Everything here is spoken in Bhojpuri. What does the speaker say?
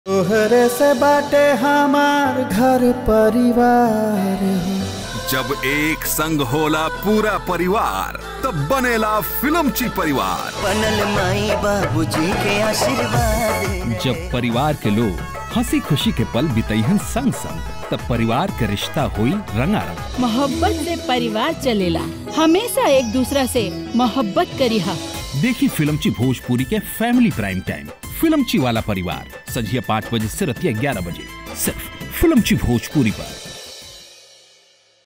तोहरे से बाटे हमार घर परिवार हो जब एक संग होला पूरा परिवार तब बनेला फिल्मची परिवार बनल माई बाबूजी के आशीर्वाद जब परिवार के लोग हंसी खुशी के पल बितैहन संग संग तब परिवार के रिश्ता हुई रंगारंग मोहब्बत से परिवार चलेला हमेशा एक दूसरा से मोहब्बत करिहा देखी फिल्मची भोजपुरी के फैमिली प्राइम टाइम फिल्मची वाला परिवार संझिया पाँच बजे से रतिया ग्यारह बजे सिर्फ फिल्मची भोजपुरी पर